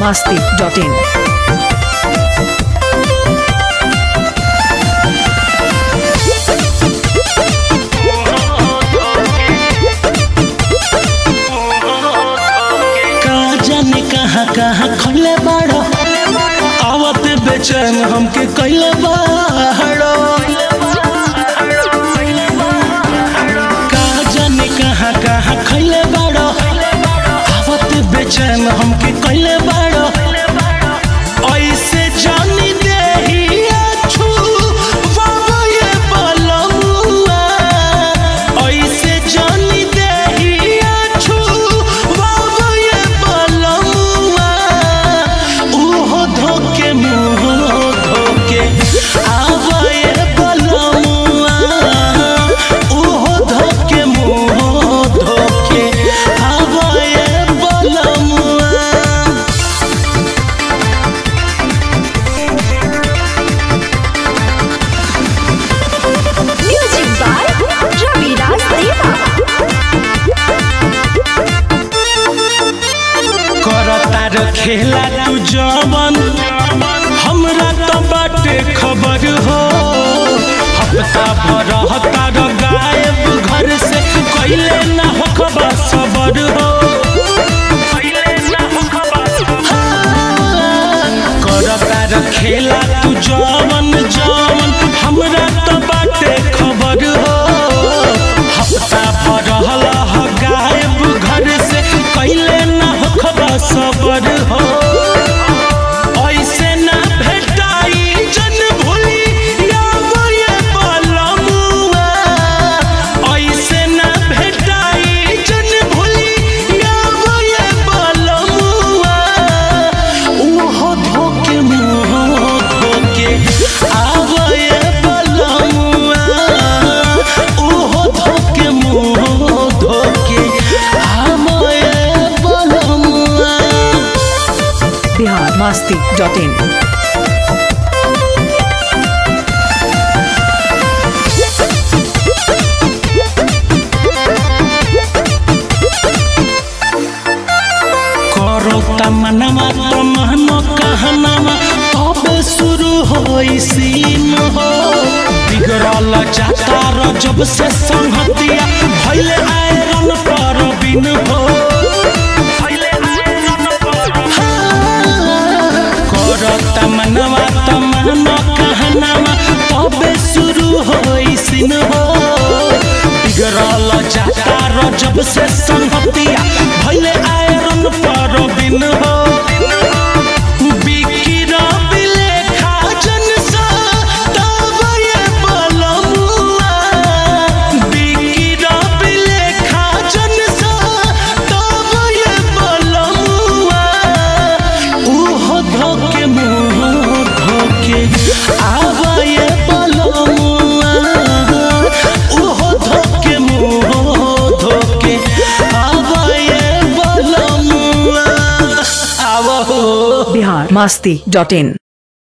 masti.in. का जाने कहाँ कहाँ खोले बाड़ो आवत बेचैन हमके कैले बाड़ो का जाने कहाँ कहाँ खैले बाड़ो आवत बेचैन हमके कैले बाड़ो ऐसे जानी देही अछू बाबा ये बलमुआ ऐसे जानी देही अछू बाबा ये बलमुआ उहो धोके मुँह धोके आवा ये बलमुआ उहो धोके मुँह धोके आवा ये बलमुआ Music by Ravi Raj Deva. करता रो खेला तू जवन हमरा तो बाटे खबर हो हफ्ता भर हता रो गायब घर से कैले ना हो खबर सबर हो करता रो खेला तू जवन जवन हमरा तो बाटे खबर हो हफ्ता भर हला हो गायब घर से कैले ना हो खबर सबर हो ऐसे ना भेटाई जन भूली यावो ये बलमुआ ऐसे ना भेटाई जन भूली यावो ये बलमुआ उहो धोके मुँह धोके आवो ये बलमुआ उहो धोके मुँह धोके आवो ये बलमुआ Bihar masti.in. करो तमनमा तमहन कहनमा तबे शुरू होई सीन हो बिगड़ल जाता र जब से संहतिया भइले आयरन पर बिन हो करो तमनमा तमहन कहनमा तबे शुरू होई सीन हो बिगड़ल जाता र जब से संहतिया भइले आयरन पर बिन हो बिकिर बिलेखा जनसा तब ये बलमुआ बिकिर बिलेखा जनसा तब ये बलमुआ उहो धोके मुँह धोके आवा ये बलमुआ उहो धोके मुँह धोके आवा ये बलमुआ आवा हो Bihar masti.in.